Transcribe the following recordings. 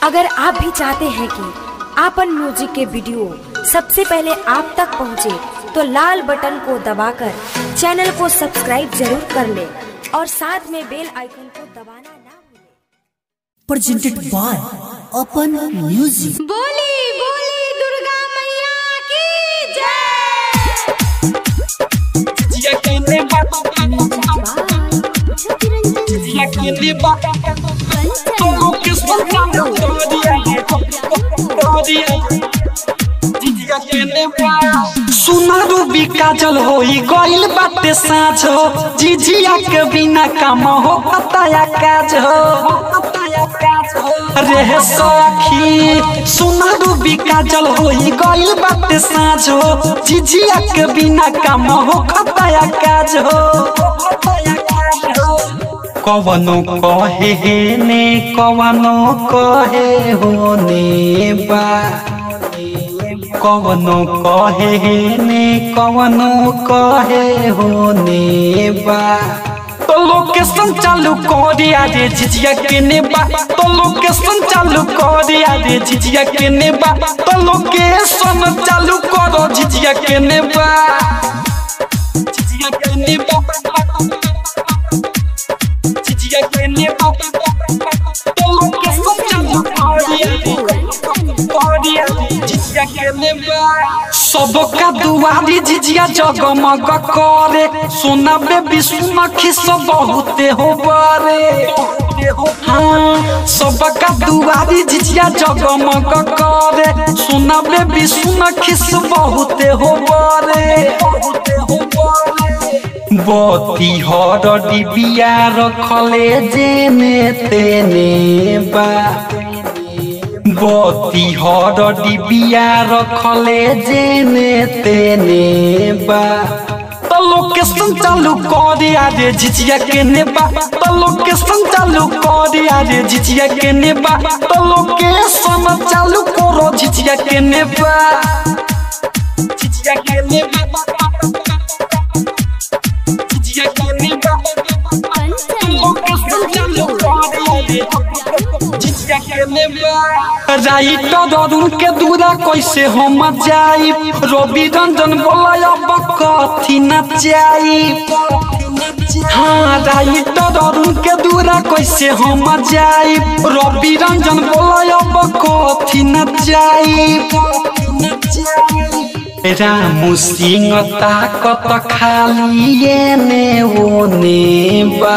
अगर आप भी चाहते हैं कि आपन म्यूजिक के वीडियो सबसे पहले आप तक पहुंचे, तो लाल बटन को दबाकर चैनल को सब्सक्राइब जरूर कर ले और साथ में बेल आइकन को दबाना ना भूलें। presented by Open Music. बोली बोली दुर्गा मैया की जय सुनारू भी काजल होई गइल बाटे साँझ हो जिजिया के बिना काम हो पताया काज हो रे सखी सुनारू भी काजल होई गइल बाटे साँझ हो जिजिया के बिना काम हो खताया काज हो कवनो कहे ने कवनो कहे होने बा कवनो कहे ने कवनो कहे होने बा तो लोकेशन चालू कर दिया रे झिझिया के नेबा तो लोकेशन चालू कर दिया रे झिझिया के नेबा तो लोकेशन चालू करो झिझिया के नेबा झिझिया के नेबा झिझिया के नेबा तो लोकेशन चालू कर दिया रे कर दिया रे झिझिया के नेबा सबका दुआरी झिझिया जगमग करे सोना बेबी सुना खिस बहुते हो बारे हाँ सबका दुआरी झिझिया जगमग करे सोना बेबी सुना खिस बहुते हो बारे बती हर डिबिया रखले जेने तेने बा बती हर डिबिया रखले जेने तेने बा तो लोकेशन चालू कर दिया रे झिझिया के नेबा तो लोकेशन चालू कर दिया रे झिझिया के नेबा तो लोकेशन चालू करो झिझिया के नेबा झिझिया के नेबा झिझिया के नेबा तो लोकेशन चालू कर दिया रे झिझिया के नेबा राइटर अरुण के दूरा कैसे हम जाई रवि रंजन बोला अब कथी न जाई हाँ राइटर अरुण के दूरा कैसे हम जाई रवि रंजन बोला अब कथी न जाई रामू सिंह ताकत खाली ने ओने बा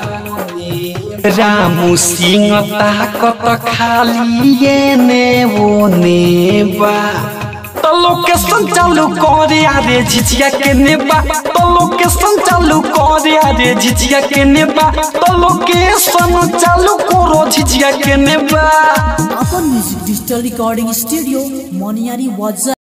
रामू सिंह ताकत खाली ने ओने बा तो लोकेशन चालू करे रे झिझिया के नेबा तो लोकेशन चालू करे रे झिझिया के नेबा तो लोकेशन चालू करो झिझिया के नेबा Open Music Digital Recording Studio, Moniari Waza.